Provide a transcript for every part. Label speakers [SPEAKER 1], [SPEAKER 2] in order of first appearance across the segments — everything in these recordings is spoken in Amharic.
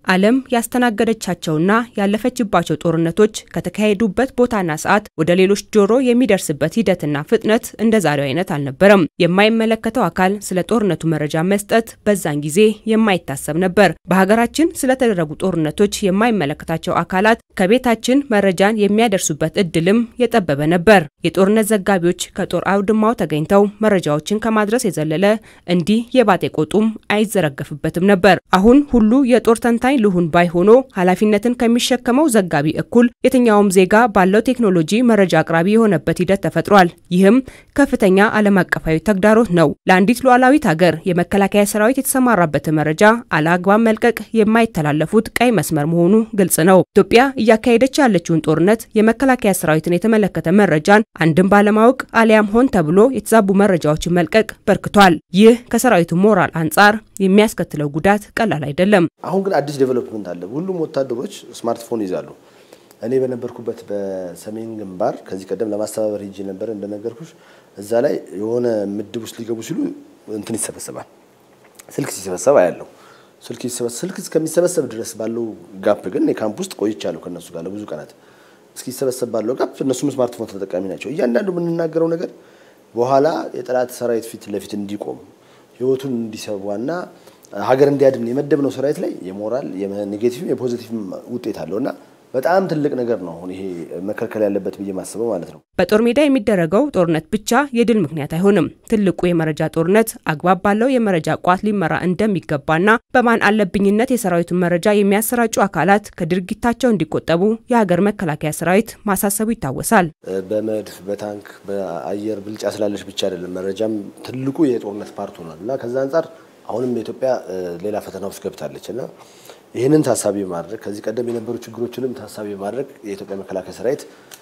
[SPEAKER 1] ዓለም ያስተናገደቻቸውና ያለፈችባቸው ጦርነቶች ከተካሄዱበት ቦታና ሰዓት ወደ ሌሎች ጆሮ የሚደርስበት ሂደትና ፍጥነት እንደ ዛሬው አይነት አልነበረም። የማይመለከተው አካል ስለ ጦርነቱ መረጃ መስጠት በዛን ጊዜ የማይታሰብ ነበር። በሀገራችን ስለተደረጉ ጦርነቶች የማይመለከታቸው አካላት ከቤታችን መረጃን የሚያደርሱበት እድልም የጠበበ ነበር። የጦርነት ዘጋቢዎች ከጦር አውድማው ተገኝተው መረጃዎችን ከማድረስ የዘለለ እንዲህ የባጤ ቆጡም አይዘረገፍበትም ነበር። አሁን ሁሉ የጦር ተንታኝ ልሁን ባይ ሆኖ ኃላፊነትን ከሚሸከመው ዘጋቢ እኩል የትኛውም ዜጋ ባለው ቴክኖሎጂ መረጃ አቅራቢ የሆነበት ሂደት ተፈጥሯል። ይህም ከፍተኛ ዓለም አቀፋዊ ተግዳሮት ነው። ለአንዲት ሉዓላዊት ሀገር የመከላከያ ሰራዊት የተሰማራበትን መረጃ አለአግባብ መልቀቅ የማይተላለፉት ቀይ መስመር መሆኑ ግልጽ ነው። ኢትዮጵያ እያካሄደች ያለችውን ጦርነት የመከላከያ ሰራዊትን የተመለከተ መረጃን አንድም ባለማወቅ አሊያም ሆን ተብሎ የተዛቡ መረጃዎችን መልቀቅ በርክቷል። ይህ ከሰራዊቱ ሞራል አንጻር የሚያስከትለው ጉዳት ቀላል አይደለም።
[SPEAKER 2] አሁን ግን አዲስ ዴቨሎፕመንት አለ። ሁሉም ወታደሮች ስማርትፎን ይዛሉ። እኔ በነበርኩበት በሰሜን ግንባር ከዚህ ቀደም ለማስተባበር ሄጄ ነበር። እንደነገርኩሽ እዛ ላይ የሆነ ምድብ ውስጥ ሊገቡ ሲሉ እንትን ይሰበሰባል። ስልክ ሲሰበሰብ አያለው። ስልክ ስልክ እስከሚሰበሰብ ድረስ ባለው ጋፕ ግን የካምፕ ውስጥ ቆይቻለሁ ከእነሱ ጋር ለብዙ ቀናት። እስኪሰበሰብ ባለው ጋፕ እነሱም ስማርትፎን ተጠቃሚ ናቸው። እያንዳንዱ የምንናገረው ነገር በኋላ የጠላት ሰራዊት ፊት ለፊት እንዲቆም ህይወቱን እንዲሰዋና ሀገር እንዲያድን የመደብነው ሰራዊት ላይ የሞራል የኔጌቲቭ የፖዚቲቭ ውጤት አለው እና በጣም ትልቅ ነገር ነው። አሁን ይሄ መከልከል ያለበት ብዬ ማስበው ማለት ነው።
[SPEAKER 1] በጦር ሜዳ የሚደረገው ጦርነት ብቻ የድል ምክንያት አይሆንም። ትልቁ የመረጃ ጦርነት አግባብ ባለው የመረጃ ቋት ሊመራ እንደሚገባና በማን አለብኝነት የሰራዊቱን መረጃ የሚያሰራጩ አካላት ከድርጊታቸው እንዲቆጠቡ የሀገር መከላከያ ሰራዊት ማሳሰቡ ይታወሳል።
[SPEAKER 2] በመድፍ በታንክ በአየር ብልጫ ስላለች ብቻ አይደለም፣ መረጃም ትልቁ የጦርነት ፓርት ሆኗል እና ከዛ አንጻር አሁንም ኢትዮጵያ ሌላ ፈተና ውስጥ ገብታለች እና ይህንን ታሳቢ በማድረግ ከዚህ ቀደም የነበሩ ችግሮችንም ታሳቢ በማድረግ የኢትዮጵያ መከላከያ ሰራዊት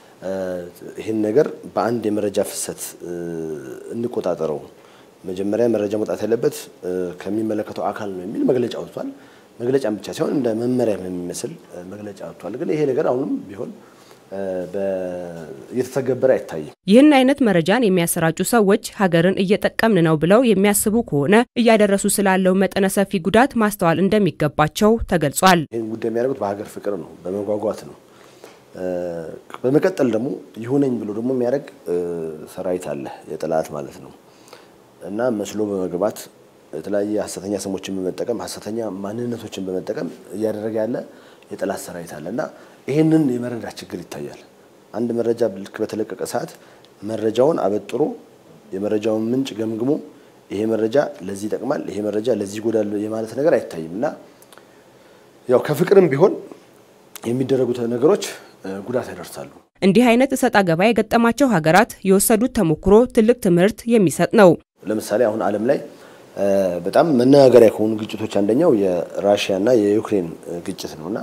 [SPEAKER 2] ይህን ነገር በአንድ የመረጃ ፍሰት እንቆጣጠረው፣ መጀመሪያ መረጃ መውጣት ያለበት ከሚመለከተው አካል ነው የሚል መግለጫ ወጥቷል። መግለጫም ብቻ ሳይሆን እንደ መመሪያ የሚመስል መግለጫ ወጥቷል። ግን ይሄ ነገር አሁንም ቢሆን እየተተገበረ አይታይም።
[SPEAKER 1] ይህን አይነት መረጃን የሚያሰራጩ ሰዎች ሀገርን እየጠቀምን ነው ብለው የሚያስቡ ከሆነ እያደረሱ ስላለው መጠነ ሰፊ ጉዳት ማስተዋል እንደሚገባቸው ተገልጿል።
[SPEAKER 2] ይህን ጉዳይ የሚያደርጉት በሀገር ፍቅር ነው፣ በመጓጓት ነው። በመቀጠል ደግሞ ይሁነኝ ብሎ ደግሞ የሚያደርግ ሰራዊት አለ፣ የጠላት ማለት ነው እና መስሎ በመግባት የተለያየ ሀሰተኛ ስሞችን በመጠቀም ሀሰተኛ ማንነቶችን በመጠቀም እያደረገ ያለ የጠላት ሰራዊት አለ እና ይህንን የመረዳት ችግር ይታያል። አንድ መረጃ ልክ በተለቀቀ ሰዓት መረጃውን አበጥሮ የመረጃውን ምንጭ ገምግሞ ይሄ መረጃ ለዚህ ይጠቅማል፣ ይሄ መረጃ ለዚህ ይጎዳል የማለት ነገር አይታይም እና ያው ከፍቅርም ቢሆን የሚደረጉት ነገሮች ጉዳት ያደርሳሉ።
[SPEAKER 1] እንዲህ አይነት እሰጥ አገባ የገጠማቸው ሀገራት የወሰዱት ተሞክሮ ትልቅ ትምህርት የሚሰጥ ነው።
[SPEAKER 2] ለምሳሌ አሁን ዓለም ላይ በጣም መነጋገሪያ ከሆኑ ግጭቶች አንደኛው የራሽያና የዩክሬን ግጭት ነውና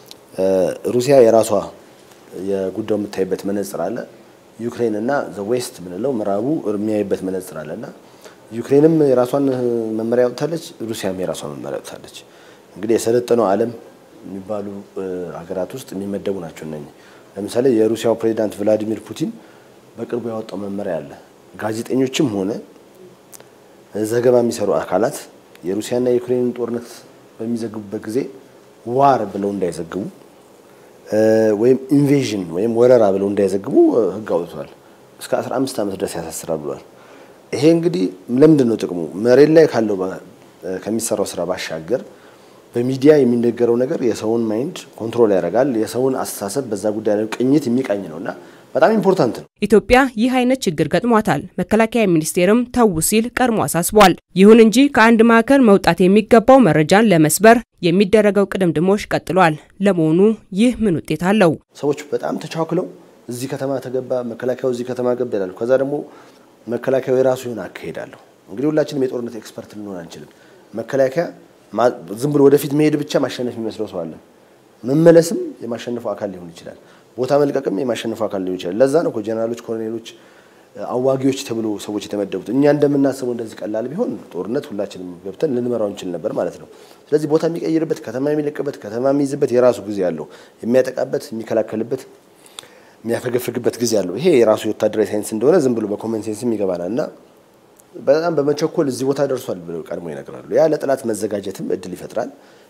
[SPEAKER 2] ሩሲያ የራሷ የጉዳዩ የምታይበት መነጽር አለ። ዩክሬን እና ዘ ዌስት ምንለው ምዕራቡ የሚያይበት መነጽር አለ እና ዩክሬንም የራሷን መመሪያ ወጥታለች፣ ሩሲያም የራሷን መመሪያ ወጥታለች። እንግዲህ የሰለጠነው ዓለም የሚባሉ ሀገራት ውስጥ የሚመደቡ ናቸው እነኚህ። ለምሳሌ የሩሲያው ፕሬዚዳንት ቭላዲሚር ፑቲን በቅርቡ ያወጣው መመሪያ አለ። ጋዜጠኞችም ሆነ ዘገባ የሚሰሩ አካላት የሩሲያና የዩክሬንን ጦርነት በሚዘግቡበት ጊዜ ዋር ብለው እንዳይዘግቡ ወይም ኢንቬዥን ወይም ወረራ ብለው እንዳይዘግቡ ሕግ አውጥቷል። እስከ 15 ዓመት ድረስ ያሳስራል ብሏል። ይሄ እንግዲህ ለምንድን ነው ጥቅሙ? መሬት ላይ ካለው ከሚሰራው ስራ ባሻገር በሚዲያ የሚነገረው ነገር የሰውን ማይንድ ኮንትሮል ያደርጋል። የሰውን አስተሳሰብ በዛ ጉዳይ ላይ ቅኝት የሚቃኝ ነው እና በጣም ኢምፖርታንት ነው።
[SPEAKER 1] ኢትዮጵያ ይህ አይነት ችግር ገጥሟታል። መከላከያ ሚኒስቴርም ተው ሲል ቀድሞ አሳስቧል። ይሁን እንጂ ከአንድ ማዕከል መውጣት የሚገባው መረጃን ለመስበር የሚደረገው ቅድምድሞሽ ቀጥሏል። ለመሆኑ ይህ ምን ውጤት አለው?
[SPEAKER 2] ሰዎች በጣም ተቻክለው እዚህ ከተማ ተገባ፣ መከላከያው እዚህ ከተማ ገባ ይላሉ። ከዛ ደግሞ መከላከያው የራሱ የሆነ አካሄድ አለው። እንግዲህ ሁላችንም የጦርነት ኤክስፐርት ልንሆን አንችልም። መከላከያ ዝም ብሎ ወደፊት መሄድ ብቻ ማሸነፍ የሚመስለው ሰው አለ። መመለስም የማሸነፈው አካል ሊሆን ይችላል። ቦታ መልቀቅም የማሸነፈው አካል ሊሆን ይችላል። ለዛ ነው ጄኔራሎች፣ ኮሎኔሎች፣ አዋጊዎች ተብሎ ሰዎች የተመደቡት። እኛ እንደምናስበው እንደዚህ ቀላል ቢሆን ጦርነት ሁላችንም ገብተን ልንመራው እንችል ነበር ማለት ነው። ስለዚህ ቦታ የሚቀይርበት፣ ከተማ የሚለቅበት፣ ከተማ የሚይዝበት የራሱ ጊዜ አለው። የሚያጠቃበት፣ የሚከላከልበት፣ የሚያፈገፍግበት ጊዜ አለው። ይሄ የራሱ የወታደራዊ ሳይንስ እንደሆነ ዝም ብሎ በኮመን ሴንስም ይገባናል እና በጣም በመቸኮል እዚህ ቦታ ደርሷል ብለው ቀድሞ ይነግራሉ። ያ ለጠላት መዘጋጀትም እድል ይፈጥራል።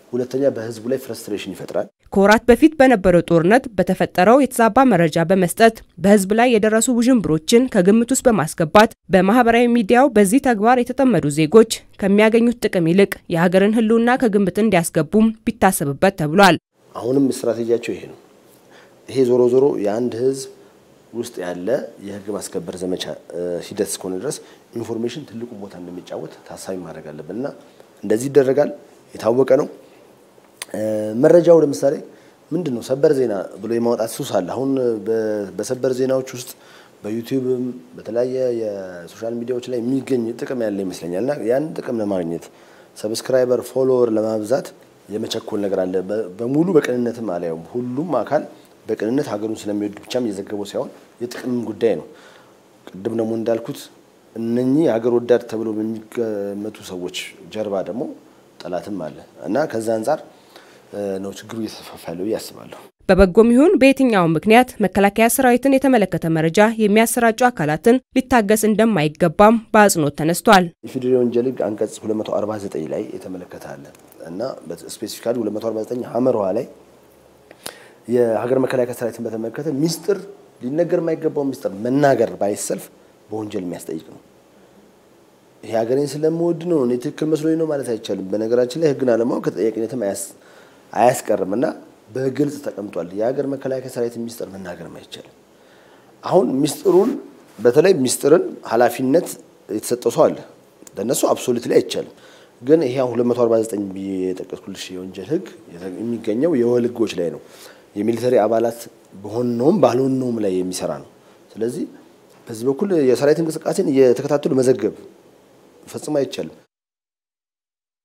[SPEAKER 2] ሁለተኛ በህዝቡ ላይ ፍረስትሬሽን ይፈጥራል።
[SPEAKER 1] ከወራት በፊት በነበረው ጦርነት በተፈጠረው የተዛባ መረጃ በመስጠት በህዝብ ላይ የደረሱ ውዥንብሮችን ከግምት ውስጥ በማስገባት በማህበራዊ ሚዲያው በዚህ ተግባር የተጠመዱ ዜጎች ከሚያገኙት ጥቅም ይልቅ የሀገርን ህልውና ከግምት እንዲያስገቡም ቢታሰብበት ተብሏል።
[SPEAKER 2] አሁንም ስትራቴጂያቸው ይሄ ነው። ይሄ ዞሮ ዞሮ የአንድ ህዝብ ውስጥ ያለ የህግ ማስከበር ዘመቻ ሂደት እስከሆነ ድረስ ኢንፎርሜሽን ትልቁ ቦታ እንደሚጫወት ታሳቢ ማድረግ አለብን እና እንደዚህ ይደረጋል፣ የታወቀ ነው። መረጃው ለምሳሌ ምንድን ነው ሰበር ዜና ብሎ የማውጣት ሱስ አለ። አሁን በሰበር ዜናዎች ውስጥ በዩቲዩብም በተለያየ የሶሻል ሚዲያዎች ላይ የሚገኝ ጥቅም ያለ ይመስለኛል እና ያን ጥቅም ለማግኘት ሰብስክራይበር ፎሎወር ለማብዛት የመቸኮል ነገር አለ። በሙሉ በቅንነትም አላየውም። ሁሉም አካል በቅንነት ሀገሩን ስለሚወድ ብቻም እየዘገበው ሳይሆን የጥቅም ጉዳይ ነው። ቅድም ደግሞ እንዳልኩት እነኚህ ሀገር ወዳድ ተብሎ በሚገመቱ ሰዎች ጀርባ ደግሞ ጠላትም አለ እና ከዛ አንጻር ነው ችግሩ እየተስፋፋ ያለው ብዬ አስባለሁ።
[SPEAKER 1] በበጎም ይሁን በየትኛውም ምክንያት መከላከያ ሰራዊትን የተመለከተ መረጃ የሚያሰራጩ አካላትን ሊታገስ እንደማይገባም በአጽንኦት ተነስቷል።
[SPEAKER 2] የፌዴራል ወንጀል ሕግ አንቀጽ 249 ላይ የተመለከተ አለ እና ስፔሲፊካሊ 249 ሀመርዋ ላይ የሀገር መከላከያ ሰራዊትን በተመለከተ ሚስጥር ሊነገር የማይገባው ሚስጥር መናገር ባይሰልፍ በወንጀል የሚያስጠይቅ ነው። ይሄ ሀገሬን ስለምወድ ነው እኔ ትክክል መስሎኝ ነው ማለት አይቻልም። በነገራችን ላይ ሕግን አለማወቅ ከተጠያቂነትም አያስቀርም እና በግልጽ ተቀምጧል። የሀገር መከላከያ ሰራዊት ሚስጥር መናገርም አይቻልም። አሁን ሚስጥሩን በተለይ ሚስጥርን ኃላፊነት የተሰጠው ሰው አለ። ለእነሱ አብሶሉት ላይ አይቻልም። ግን ይሄ 249 ብዬ የጠቀስኩልሽ የወንጀል ሕግ የሚገኘው የወል ሕጎች ላይ ነው። የሚሊተሪ አባላት በሆነውም ባልሆነውም ላይ የሚሰራ ነው። ስለዚህ በዚህ በኩል የሰራዊት እንቅስቃሴን እየተከታተሉ መዘገብ ፈጽሞ አይቻልም።